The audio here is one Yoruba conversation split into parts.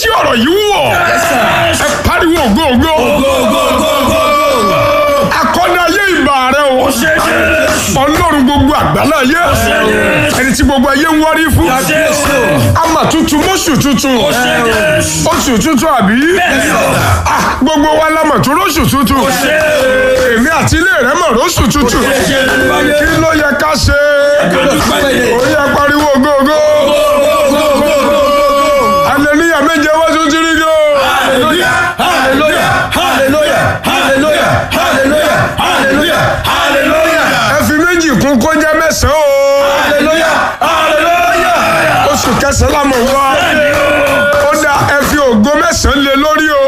ọ̀rọ̀ yìí wọ̀ ẹ pariwo ògo ògo akọ́dá ayé ìbà rẹ o ọlọ́run gbogbo àgbàlá ayé ẹni tí gbogbo ayé ń wárí fún ama tuntun mọ́sù tuntun oṣù tuntun àbí Ah, gbogbo wa la mọ̀ tó lóṣù tuntun èmi àti ilé rẹ mọ̀ lóṣù tuntun kí ló yẹ ká ṣe ó yẹ pariwo ògo ògo hallelujah méje wá tún jírí gò. ẹ fi méjì kún kó jẹ́ mẹ́sàn-án o oṣù kẹsàn-án la mọ̀ wá ó dá ẹ fi ògo mẹ́sàn-án lé lórí o.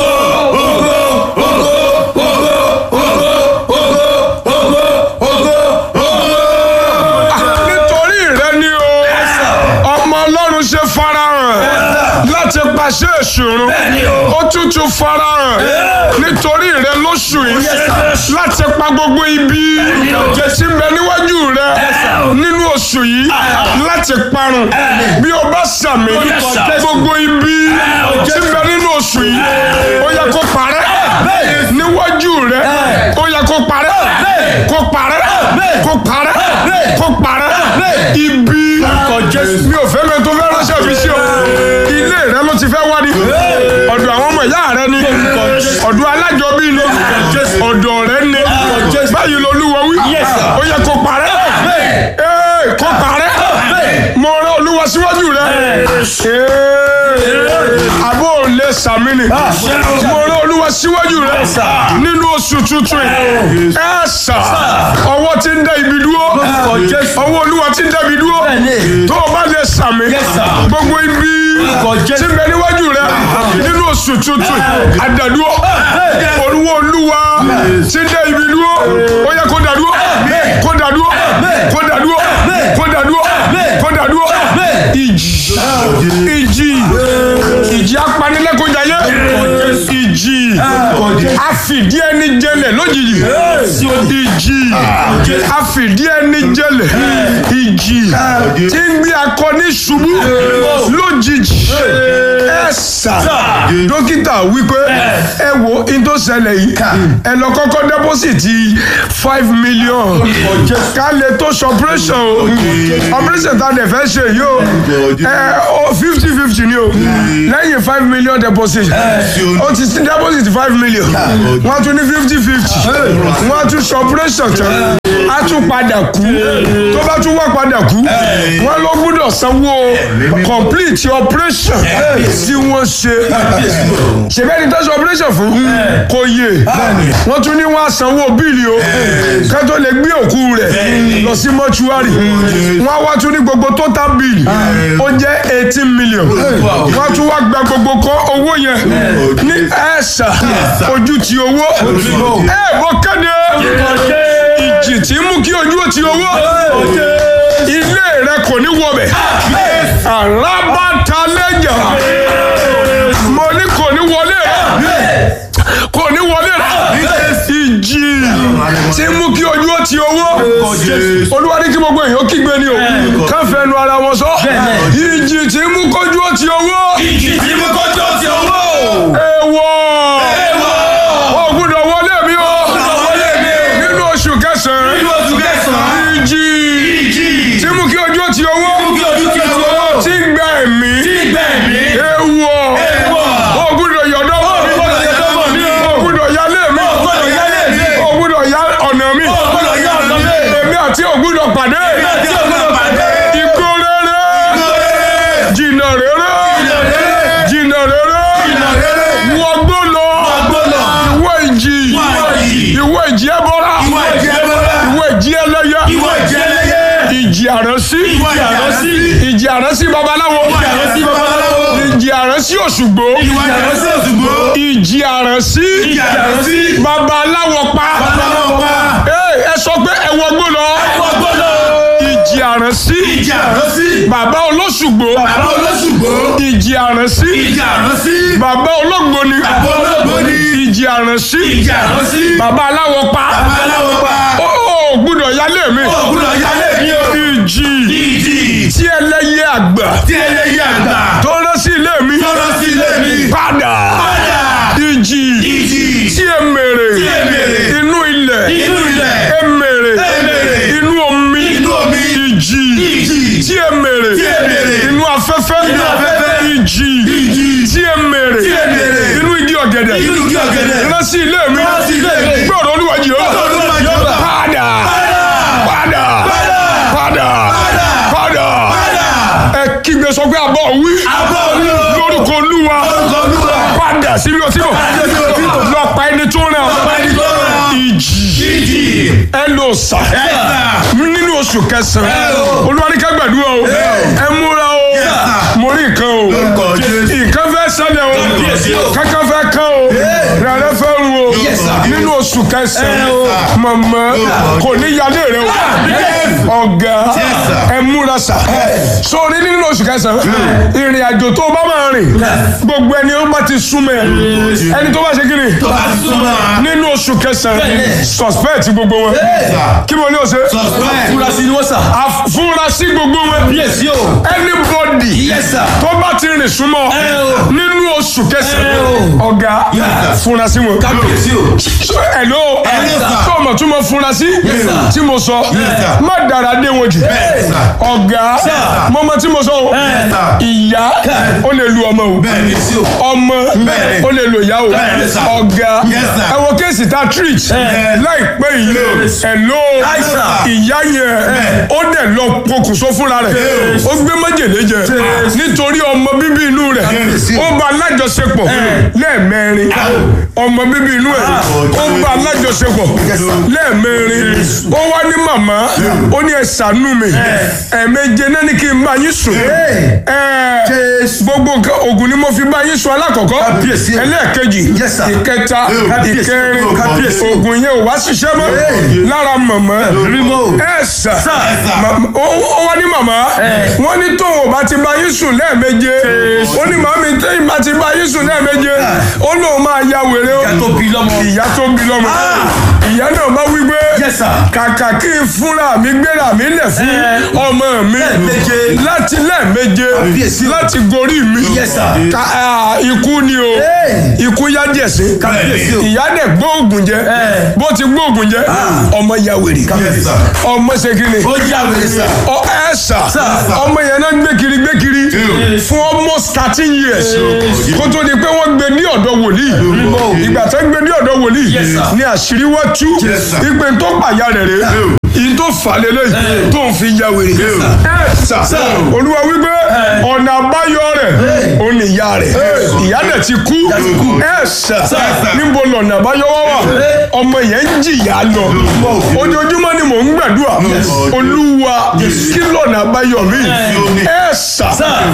nítorí rẹ ni o ọmọ ọlọ́run ṣe farahàn láti pàṣẹ ìṣòro ó tútù farahàn nítorí rẹ lóṣù yìí láti pa gbogbo ibi tí ń bẹ níwájú rẹ nínú oṣù yìí láti parun bí o bá sàmì gbogbo ibi tí ń bẹ nínú oṣù yìí ó yẹ kó parẹ́ níwájú rẹ ó yẹ kó parẹ́ kó parẹ́ kó parẹ́ kó parẹ́ ibi mi ò fẹ́ mi tó fẹ́ ránṣẹ́ fi sí o ilé rẹ ló ti fẹ́ wá ní ọ̀dọ̀ àwọn ọmọ ìyá rẹ ni ọ̀dọ̀ alájọbí ni ọ̀dọ̀ rẹ ni báyìí lolúwa wí ó yẹ kó parẹ́ Ee, kó parẹ́ mo rán olúwa síwájú rẹ Ee, àbó ò lè sàmì ni mo rán olúwa síwájú rẹ nínú oṣù tuntun yìí ẹ sà ọwọ́ ti ń dá ibi dúró ọwọ́ olúwa ti ń dá ibi dúró tó o bá lè sàmì gbogbo ibi tí ń bẹ níwájú rẹ nínú oṣù tuntun àdàdúró olúwa olúwa tí ń dá ibi dúró ó yẹ kó dàdúró kó dàdúró kó dàdúró kó dàdúró kó dàdúró ìjì ìjì ìjì apanilẹ́kọ̀ọ́jayé ìjì àfìdí ẹni jẹlẹ̀ lójijì ìjì àfìdí ẹni jẹlẹ̀ ìjì tí ń gbé akọni ṣubú lójijì ẹ̀sà dókítà wípé ẹ wo in tó ṣẹlẹ̀ yìí ẹ lọ kọ́kọ́ dẹ́pọ́sìtì five million ká lè tó ṣe operation o operation tá a dẹ̀ fẹ́ ṣe yìí o ẹ o fifty fifty ni o lẹ́yìn five million deposit o ti sí deposit five million wọ́n tún ní fifty fifty wọ́n tún ṣe operation tán a tún padà kú tó bá tún wá padà kú wọ́n ló gbúdọ̀ sanwó complete operation tí wọ́n ṣe ṣèbẹ́ni tó ṣe operation fún kò yé wọ́n tún ní wọ́n á sanwó bíìlì o ká tó lè gbé òkú rẹ̀ lọ sí mọ́ṣúárì wọ́n á wá tún ní gbogbo total bill ó jẹ́ eighteen million wọ́n á tún wá gba gbogbo kọ́ owó yẹn ní ẹ̀sà ojú ti owó ẹ̀ bọ́ kéde ìjì tí ń mú kí ojú ó ti owó ilé rẹ kò ní wọbẹ̀ alábàtàlẹ́jà mo ní kò ní wọlé rẹ kò ní wọlé rẹ ìjì tí ń mú kí ojú ó ti owó olúwa ní kí gbogbo èèyàn kígbe ni o káfẹ́ nu ara wọn sọ ìjì tí ń mú kójú ó ti owó ìjì tí mo kọjọ ti owó. èèwọ̀ ó gbúdọ̀ wọlé mi o wọlé mi o. nínú oṣù kẹsàn-án nínú oṣù kẹsàn-án. ìjì ìjì tí mú kí ojú ó ti owó kí ojú ti owó. tí ń gba ẹ̀mí tí gbẹ̀mí. èèwọ̀ Èèwọ̀. ó gbúdọ̀ yọ̀dọ̀ Ó gbọ́dọ̀ yọ̀dọ̀ mọ̀ mí o. ó gbúdọ̀ yálé mi Ó gbọ́dọ̀ yálé mi. ó gbúdọ̀ yá ọ̀nà mi Ó gbọ́dọ̀ yá ọ̀nà mi. èmi àti ò gbúdọ̀ pàdé tí o gbọ́dọ̀ pàdé. ikú rere jìnnà rere jìnnà rere wọgbó lọ Wọgbó lọ. ìwé ìjì Ìwé ìjì. ìwé ìjì ẹbọra Ìwọ ìjì ẹbọra. ìwé ìjì ẹlẹ́yẹ Ìwọ ìjì ẹlẹ́yẹ. ìjì àránsí Ìwọ ìjì àránsí. ìjì àránsí babaláwo Ìwọ ìjì àránsí babaláwo. ìjì àránsí òṣùgbó Ìwọ ìjì àránsí Òṣùgbó. ìjì àránsí Ìjì àránsí. babaláwo pa Babaláwo pa. Ee, ẹ sọ pé ẹ wọgbó lọ Wọgbó lọ. ìjì àránsí Ìjì àránsí. bàbá olóṣùgbó Bàbá olóṣùgbó. ìjì àránsí Ìjì àránsí. bàbá olóògbóni Bàbá olóògbóni. ìjì àránsí Ìjì àránsí. bàbá aláwọ pa Babaláwo pa. ó ò gbúdọ̀ yálé mi Ó gbọ́dọ̀ yálé mi o. ìjì Ìjì tí ẹlẹ́yẹ àgbà tí ẹlẹ́yẹ àgbà. tó rán sí ilé mi Tọ́lọ́ sí ilé padà ìjì tí ẹ mèrè inú ilẹ̀ Inú ilẹ̀. ẹ mèrè mèrè. inú omi Inú omi. ìjì Ìjì. tí ẹ mèrè Tí ẹ mèrè. inú afẹ́fẹ́ Inú afẹ́fẹ́. ìjì tí ẹ mèrè Tí ẹ mèrè. inú igi ọ̀gẹ̀dẹ̀ Inú igi ọ̀gẹ̀dẹ̀. ránṣí ilé mi Ránṣí ilé mi. gbọ́dọ̀ olúwa Jèhófà Gbọ́dọ̀ Olúwa Jèhófà. padà padà padà padà ẹ kígbe sọ pé àbọ̀ wí Àbọ̀ wí o. lórúkọ olúwa Lórúkọ Olúwa. padà síbi ọtí bọ̀ Padà síbi ọtí bọ̀. lọ pa ẹni tó ràn Ọ̀pá ẹni tó rán. ìjì Ìjì. ẹ lò sà Ẹ̀sà. nínú oṣù kẹsàn-án Ẹ o. olúwa ní ká gbàdúrà o ẹ múra o sà. mo rí nǹkan o Lórúkọ Jésù. nǹkan fẹ́ ṣẹlẹ̀ o Kábíyèsí o. kankan fẹ́ kán o rẹ̀rẹ̀ fẹ́ ru o Yes, sir. nínú oṣù kẹsàn-án Ẹ o. mọ̀mọ́ Lórúkọ kò ní yálé rẹ o Yes. ọ̀gá Yes, sir. ẹ múra sà sórí nínú oṣù kẹsàn-án ìrìn àjò tó bá máa rìn gbogbo ẹni ó bá ti súnmọ́ ẹ ẹni tó bá ṣe kí ni Tó bá súnmọ́. nínú oṣù kẹsàn-án Bẹ́ẹ̀ni. suspect gbogbo wọn kí mo ní o ṣe Suspect. Fúrasì ni wọ́n sà. afurasí gbogbo wọn Yes o. anybody Yes sir. tó bá ti rìn súnmọ́ Ẹ o. nínú oṣù Ẹ kẹsàn-án o. ọ̀gá Yes, sir. furasí wọn. Kábíyèsí o. So, hello Yes, sir. tó mọ̀ tún mọ̀ furasí Yes, sir. tí mo sọ sir. má dára dé wọn jù Yes, sir. ọ̀gá mo mọ̀ tí mo sọ o sir. ìyá ó lè lu ọmọ o Bẹ́ẹ̀ni. ọmọ Bẹ́ẹ̀ni. ó lè lo ìyá o Bẹ́ẹ̀ni, sir. ọ̀gá Yes, sir. ẹ wo kéèsì tá a treat láìpẹ́ yìí hello Yes, sir. ìyá yẹn ó dẹ̀ lọ pokùnso fúnra rẹ̀ ó gbé májèlé jẹ nítorí ọmọ bíbí inú rẹ̀ ó bá alájọṣepọ̀ lẹ́ẹ̀mẹrin ọmọ bíbí inú ẹ̀ ó bá alájọṣepọ̀ lẹ́ẹ̀mẹrin ó wá ní màmá ó ní ẹ ṣàánú mi ẹ̀ẹ̀méje náà ní kí n bá yín sùn ẹ̀ gbogbo nǹkan oògùn ni mo fi bá yín sùn alákọ̀ọ́kọ́ Kábíyèsí. ẹlẹ́ẹ̀kejì Yes, sir. ìkẹta Kábíyèsí. ìkẹrin Kábíyèsí. oògùn yẹn ò wá ṣiṣẹ́ mọ́ lára màmá ẹ sà Màmá- ó ó wá ní màmá wọ́n ní tóun ò bá ti bá yín sùn lẹ́ẹ̀méje ó ní màmí téyìn bá ti bá yín sùn lẹ́ẹ̀méje ó lóun máa ya wèrè ó Ìyá tó bí lọ́mọ. ìyá tó bí lọ́mọ ìyá náà bá wí pé Yes, sir. kàkà kí n fúnra mi gbéra mi lẹ̀ fún ọmọ mi Lẹ́ẹ̀méje. láti lẹ́ẹ̀méje Kábíyèsí. láti gorí mi Yes, sir. Ka- ah, ikú ni o ikú yá díẹ̀ sí Kábíyèsí o. ìyá dẹ̀ gbóògùn jẹ bó ti gbóògùn jẹ ọmọ ya wèrè Yes, sir. ọmọ ṣe kí ni Ó jà wèrè sà. ọ ẹ sà Sir. ọmọ yẹn náà gbé kiri gbé kiri fún almost thirteen years kó tó di pé wọ́n gbé ní ọ̀dọ̀ wòlíì ìgbà tó gbé ní ọ̀dọ̀ wòlíì Yes, sir. ní àṣírí wá tú Yes, sir. ìpè tó pàyà rẹ̀ rẹ̀ ìyí tó fà lélẹ̀ tó ń fi ya wèrè ẹ sà olúwa wípé ọ̀nà àbáyọ rẹ̀ ó ní ìyá rẹ̀ ìyá dẹ̀ ti kú ẹ sà níbo lọ̀nà àbáyọ wá wà ọmọ yẹn ń jìyà lọ ojoojúmọ́ ni mò ń gbàdúrà olúwa kí lọ̀nà àbáyọ mi ẹ sà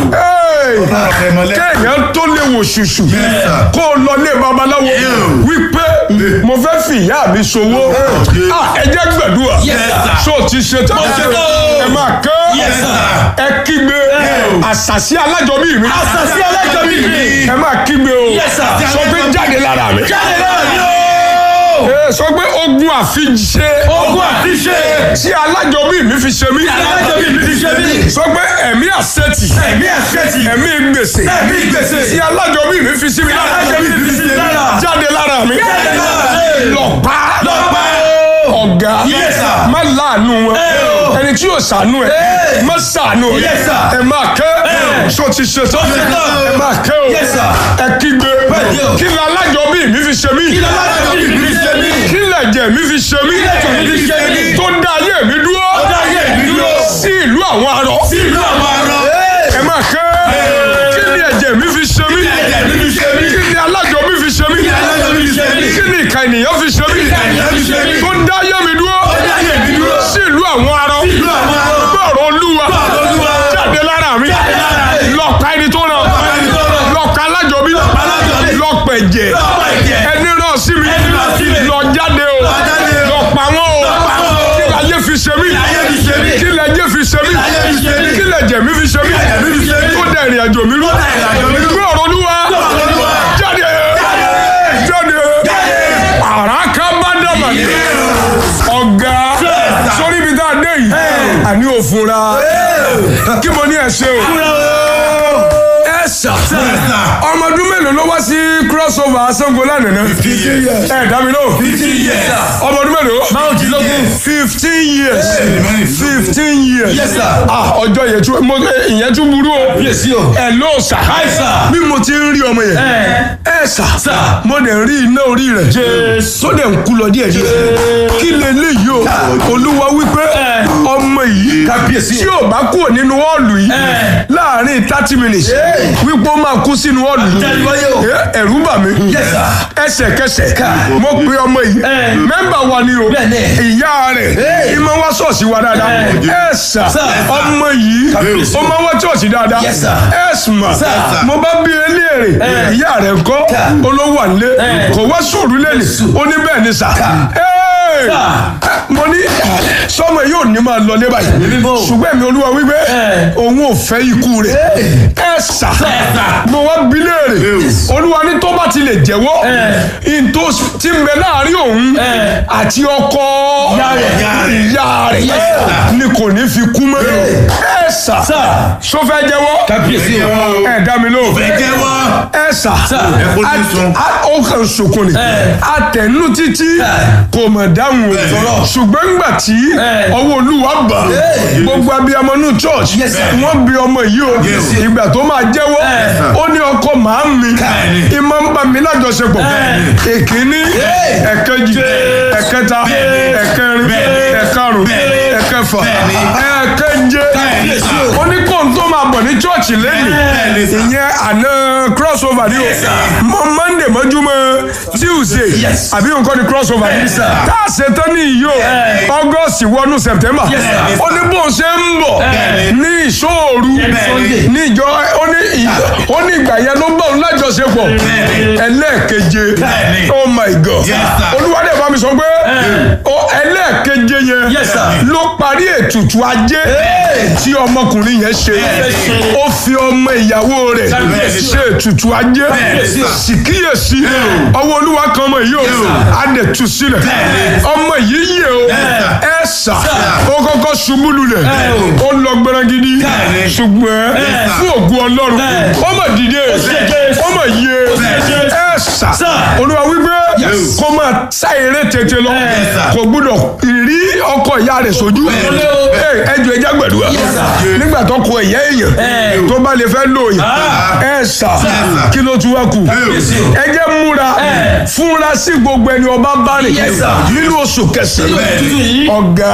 kéèyàn tó lè wò ṣùṣù kó o lọ lé babaláwo wípé mo fẹ́ fi ìyá mi ṣòwò Ah, ẹ jẹ́ gbàdúrà Yes, sir. so ti ṣe tán ṣe tán o. ẹ máa kán Yes, sir. ẹ kígbe àṣàṣì alájọbí mi Àṣàsí alájọbí mi. ẹ máa kígbe o Yes, sir. sọ pé jáde lára mi Jáde náà ni o. Ẹ sọ pé ogun àfiṣe Ogun àfiṣe. tí alájọbí mi fi ṣe mí Alájọbí mi fi ṣe mí. sọ pé ẹ̀mí àṣetì Ẹ̀mí àṣetì. ẹ̀mí gbèsè Ẹ̀mí gbèsè. tí alájọbí mi fi sí mi lára Alájọbí mi fi sí mi lára. jáde lára mi Jáde lára mi. lọ pa Lọ pa o. ọ̀gá Yes, sir. má láàánú wọn o. ẹni tí yóò ṣàánú ẹ Hey. má ṣàánú ẹ Yes, sir. ẹ máa kẹ́ Hey. sọ ti ṣe tán ṣe tán. ẹ máa kẹ́ o Yes, sir. ẹ kígbe Bẹ́ẹ̀ni o. kí ni alájọbí mi fi ṣe mí Kí ló alájọbí mi fi ṣe mí? kí lẹ̀jẹ̀ mi fi ṣe mí lẹ̀jẹ̀ mi fi ṣe mí? tó dá ayé mi dúró Tó dá ayé mi dúró. sí ìlú àwọn arọ Sí ìlú àwọn arọ. ẹ máa kẹ́ kí ni ẹ̀jẹ̀ mi fi ṣe mí ẹ̀jẹ̀ mi fi ṣe mí? kí ni alájọbí fi ṣe mí Kí ni alájọbí fi ṣe mí? kí ni ìka ènìyàn fi ṣe mí ìka ènìyàn fi ṣe mí? tó dá ayé mi dúró Tó dá ayé mi dúró. sí ìlú àwọn arọ Sí ìlú àwọn arọ. gbọ́rọ̀ olúwa Gbọ́rọ̀ Olúwa. jáde lára mi Jáde lára mi. lọ́ọ̀ka ẹni tó ràn pa ẹni tó ràn. lọ́ọ̀ka alájọbí alájọbí. lọ́ọ̀pẹ̀jẹ̀ Lọ pa ẹ̀jẹ̀. ẹni ràn sí mi Ẹni ràn sí mi. lọ jáde o Lọ jáde o. lọ pa wọn o Lọ pa wọn o. kí láyé fi ṣe mí láyé fi ṣe mí. kí lẹ́jẹ̀ fi ṣe mí láyé fi ṣe mí. kí lẹ́jẹ̀ mi fi ṣe mí lẹ́jẹ̀ mi fi ṣe mí. tó dẹ̀ ìrìn àjò mi rú dẹ̀ ìrìn àjò mi rú. gbọ́rọ̀ olúwa Gbọ́rọ̀ Olúwa. jáde jáde àràkà bá dàmà ní ọ̀gá sórí ibi tá a dé yìí àní òfunra kí mo ní ẹ ṣe o ẹ sà Yes, sir. ọmọ ọdún mélòó ló wá sí crossover Ṣàngó lánàá Fifteen years. ẹ dá mi lóhùn Fifteen years. ọmọ ọdún mélòó márùndínlógún. fifteen years Amen. fifteen years Yes, sir. ah ọjọ́ yẹn tún mo ìyẹn tún burú o Yes, yo. ẹ ló sà Hi, sir. bí mo ti ń rí ọmọ yẹn ẹ sà Sir. mo dẹ̀ ń rí iná orí rẹ̀ Jésù. tó dẹ̀ ń kú lọ díẹ̀ díẹ̀ kí leléyìí o olúwa wípé ọmọ yìí Kábíyèsí. tí ò bá kúrò nínú họ́ọ̀lù yìí láàrin thirty minutes wípé ó máa kú sínú họ́ọ̀lù yìí Àtẹnuwáyé o. Eh, ẹ̀rù bà mí Yes, sir. ẹsẹ̀kẹsẹ̀ mo pe ọmọ yìí Eh. mẹ́mbà wa ni o Bẹ́ẹ̀ni. ìyá rẹ̀ Eh. ìmọ̀ wá ṣọ́ọ̀ṣì wa dáadáa ẹ sà Sir. ọmọ yìí Kábíyèsí. ó máa wá ṣọ́ọ̀ṣì dáadáa Yes, sir. ẹ sùnmọ̀ Sir. mo bá bí eléèrè ìyá rẹ̀ kọ́ olówó àlẹ́ kò wá sùúrù lẹ́lẹ̀ ó ní bẹ́ẹ̀ ni sà Hey! mo ní sọmọ yóò ní máa lọ lé báyìí Bíbó. ṣùgbọ́n èmi olúwa wípé òun ò fẹ́ ikú rẹ̀ ẹ sà mo wá bí léèrè olúwa ní tó bá ti lè jẹ́wọ́ ìntò tí ń bẹ láàrin òun àti ọkọ ìyá rẹ̀ ni kò ní fi kú mọ́ ẹ sà so fẹ́ jẹ́wọ́ Kábíyèsí o. ẹ dá mi lóhùn Ẹ jẹ́wọ́. ẹ sà Ẹ kó ní sun. a- ó kàn sunkún ni atẹnu títí kò mọ̀ dáhùn o ṣùgbọ́n ńgbà tí ọwọ́ olúwa bà gbogbo abiyamọ nù church Yes, sir. wọ́n bi ọmọ yìí o ìgbà tó máa jẹ́wọ́ ó ní ọkọ màá mi ìmọ̀ ń bá mi lájọṣepọ̀ èkíní ẹ̀kẹjì ẹ̀kẹta ẹ̀kẹrin ẹ̀karùn ẹ̀kẹfà ẹ̀kẹje ó ní kóńtó máa bọ̀ ní church lẹ́yìn ìyẹn àná crossover ni o mọ monday mọ́júmọ́ tuesday Yes. àbí nǹkan ni crossover ni sir. tá a ṣe tán ní ìyó august wọnú september sir. ó ní bó ṣe ń bọ̀ ní ìṣòru Sunday. ní ìjọ ó ní ì- ó ní ìgbà yẹn ló bọ̀ lájọṣepọ̀ ẹlẹ́ẹ̀keje oh my god Yes, sir. olúwadé bá mi sọ pé ó ẹlẹ́ẹ̀keje yẹn Yes, sir. ló parí ètùtù ajé tí ọmọkùnrin yẹn ṣe ó fi ọmọ ìyàwó rẹ̀ ṣe ètùtù ajé sì kíyèsí ọwọ́ olúwa kan ọmọ yìí o á dẹ̀ tú sílẹ̀ ọmọ yìí yẹ o ẹ sà ó kọ́kọ́ ṣubú lulẹ̀ ó lọ gbẹrẹgidi ṣùgbọ́n fún ògùn ọlọ́run ó mà dìde ó mà yẹ ẹ sà olúwa wípé kó máa sá eré tètè lọ kò gbúdọ̀ rí ọkọ ìyá rẹ̀ sójú ẹ jọ ẹja gbẹdúrà nígbà tó kọ ìyá èèyàn tó bá lè fẹ́ lò yìí ẹ sà kí ló tún wá kù ẹ jẹ́ múra fúnra sí gbogbo ẹni ọba bá rìn Yes, sir. nínú oṣù kẹsàn-án Tuntun yìí. ọ̀gá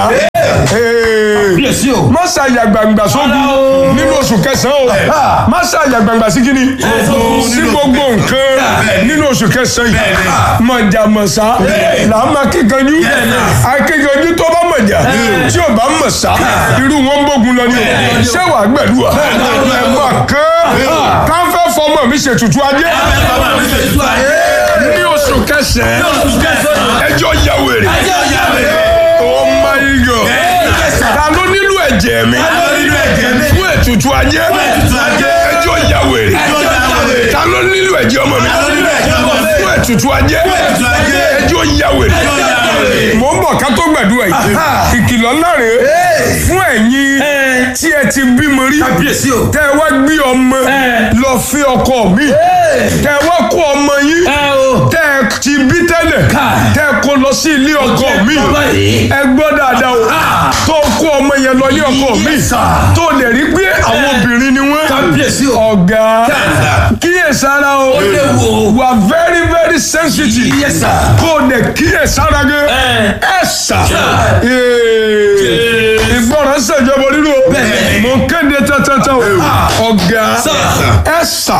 ee, Kábíyèsí o. má ṣàyà gbangba sógun o. nínú oṣù kẹsàn-án o má ṣàyà gbangba sí kíni sí gbogbo nǹkan nínú oṣù kẹsàn-án yìí mọ̀jàmọ̀sá là á máa kíkanjú akíkanjú tó bá mọ̀jà tí ò bá mọ̀sá irú wọn ń bógun lọ ní o ṣé wàá gbẹ̀dúrà ẹ̀ máa kán káfẹ́ fọmọ mi ṣètùtù ajé ní oṣù kẹsàn-án ẹjọ́ ya wèrè oh my god ta ló nílò ẹ̀jẹ̀ mi fún ètùtù ajé ẹjọ́ ya wèrè ta ló nílò ẹ̀jẹ̀ ọmọ mi fún ètùtù ajé ẹjọ́ ya wèrè mò ń bọ̀ ká tó gbàdúrà yìí ìkìlọ̀ ńlá rèé fún ẹ̀yin tí ẹ ti bímọ rí Kábíyèsí o. tẹ́ ẹ wá gbé ọmọ lọ fi ọkọ mi tẹ́ ẹ wá kó ọmọ yín Ẹ o. tẹ́ ẹ ti bí tẹ́lẹ̀ tẹ́ ẹ kó lọ sí ilé ọkọ mi báyìí. ẹ gbọ́ dáadáa o tó kó ọmọ yẹn lọ ilé ọkọ mi Yes, sir. tó lè rí pé àwọn obìnrin ni wọ́n Kábíyèsí o. ọ̀gá kíyèsára o léwu o. wà very very sensitive Yes, sir. kó o dẹ̀ kíyèsára gẹ́ ẹ sà Ee. ìgbọràn ṣèjọba nínú o Bẹ́ẹ̀ni. mo ń kéde tẹ́tẹ́tẹ́ o ọ̀gá ẹ sà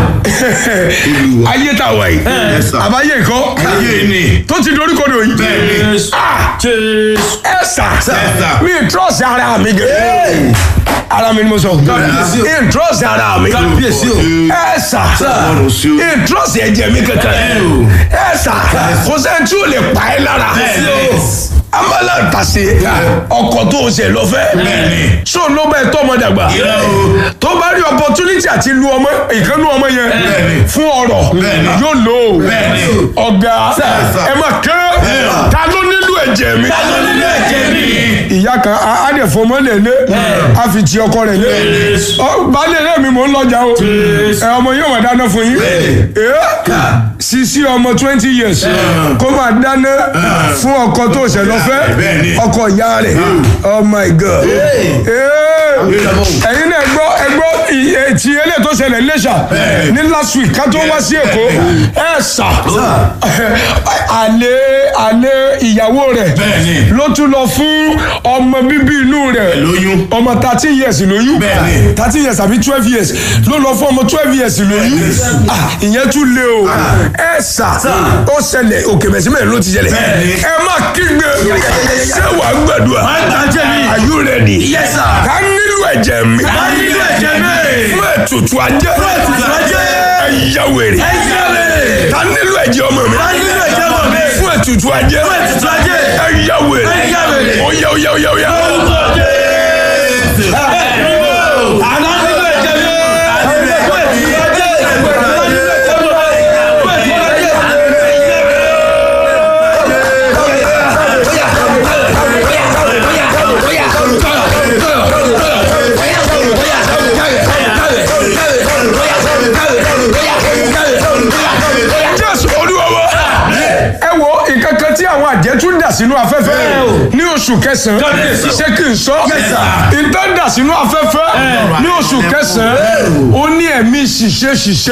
ayé tá a wà yìí Yes, sir. àbáyé nǹkan Ayé ni. tó ti dorí kodò yìí Bẹ́ẹ̀ni. Ah, Jésù. ẹ sà sir. mi trọ́ọ̀sì ara mi gẹ̀ ara mi ni mo sọ Kábíyèsí o. mi trọ́ọ̀sì ara mi Kábíyèsí o. ẹ sà Ọlọ́run sí o. mi trọ́ọ̀sì ẹ̀jẹ̀ mi kankan ẹ sà kò sẹ́ni tí ò lè pa ẹ́ lára amala tase ọkọ tó o ṣe lọ fẹ́ Bẹ́ẹ̀ni. so ló bẹ tọ́ ọmọ dàgbà Irọ́ o. tó bá rí opportunity àti lu ọmọ ìkànnì ọmọ yẹn Bẹ́ẹ̀ni. fún ọ̀rọ̀ Bẹ́ẹ̀ni. yóò lò ó Bẹ́ẹ̀ni. ọ̀gá sir. ẹ máa kẹ́ ta ló nílò ẹ̀jẹ̀ mi Ta ló nílò ẹ̀jẹ̀ mi? ìyá kan á á dẹ̀ fọmọ lè lé á fi ti ọkọ rẹ̀ lé Ọ, baálé ilé mi mò ń lọ́jà o ẹ ọmọ yóò máa dáná fún yín Ee, sisi ọmọ twenty years kó máa dáná fún ọkọ tó ṣẹ̀ lọ́fẹ́ Bẹ́ẹ̀ni. ọkọ ìyá rẹ̀ oh my god Ee, ẹ̀yin náà gbọ́ ẹgbọ́ ti eléyìí tó ṣẹlẹ̀ lẹ́ṣà ní last week ká tó wá sí èkó ẹ̀ sà àlè àlè ìyàwó rẹ̀ Bẹ́ẹ̀ni. ló tún lọ fún ọmọ bíbí inú rẹ̀ lóyún. ọmọ thirteen years lóyún Bẹ́ẹ̀ni. thirteen years àbí twelve years ló lọ fún ọmọ twelve years lóyún Ah, ìyẹn tún lé o ẹ sà ó ṣẹlẹ̀ òkè mẹ̀símẹ̀ ló ti ṣẹlẹ̀ Bẹ́ẹ̀ni. ẹ má kígbe ṣé wàá gbàdúrà are you ready Yes, sir. ká nílò ẹ̀jẹ̀ mi Ká nílò ẹ̀jẹ̀ mi. fún ètùtù ajé Fún ètùtù ajé. ẹ̀yà wèrè Ẹ̀yà wèrè. ká nílò ẹ̀jẹ̀ ọmọ mi Ká nílò ẹ̀jẹ̀ ọmọ mi. fún ètùtù ajé Fún ètùtù ajé. ẹ̀yà wèrè Ẹ̀yà wèrè. ọ̀yà ọ̀yà ọ̀yà ọ̀yà. jésù olúwa wa ẹ wo nǹkan kan tí àwọn àjẹ́ tún dà sínú afẹ́fẹ́ ní oṣù kẹsàn-án ṣé kí n sọ nǹkan dà sínú afẹ́fẹ́ ní oṣù kẹsàn-án ó ní ẹ̀mí ṣìṣe ṣìṣe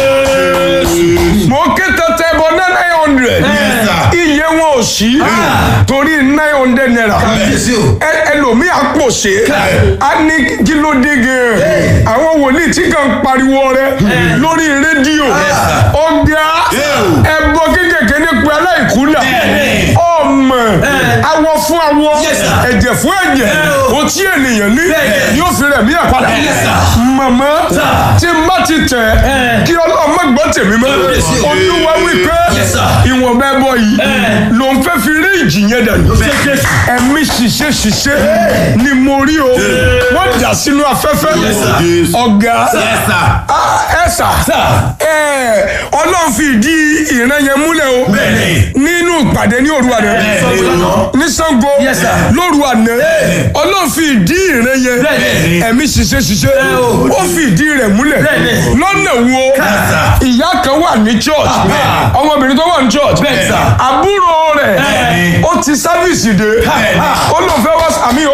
mo ké tẹ́tẹ́ bọ ní nine hundred iye wọn ò sí torí nine hundred naira ẹ- ẹlòmíì àpò ṣe á ní kí ló dé gan àwọn wòlíì tí kàn ń pariwo rẹ lórí rédíò ọgá ẹbọ kékèké nípa aláìkúlà ọmọ awọ fún awọ ẹ̀jẹ̀ fún ẹ̀jẹ̀ o tí ènìyàn ní yóò fi rẹ̀ mí àpàdà màmá tí n bá ti tẹ̀ kí ọlọ́mọ gbọ́ tèmi mọ́ olúwa wípé ìwọ̀nba ẹbọ yìí ló ń fẹ́ fi rí ìjì yẹn dànù ẹ̀mí ṣiṣẹ́ ṣiṣẹ́ ni mo rí o wọ́n dà sínú afẹ́fẹ́ ọ̀gá Ah, ẹ sà ẹ ọlọ́run fi ìdí ìran yẹn múlẹ̀ o nínú ìpàdé ní òru àná ní Ṣàngó lóru àná ọlọ́run fi ìdí ìran yẹn ẹ̀mí ṣiṣẹ́ ṣiṣẹ́ ó fi ìdí rẹ̀ múlẹ̀ lọ́nà wo ìyá kan wà ní church ọmọbìnrin tó wà ní church àbúrò rẹ̀ ó ti sáfìsì dé ó lóun fẹ́ wá àmì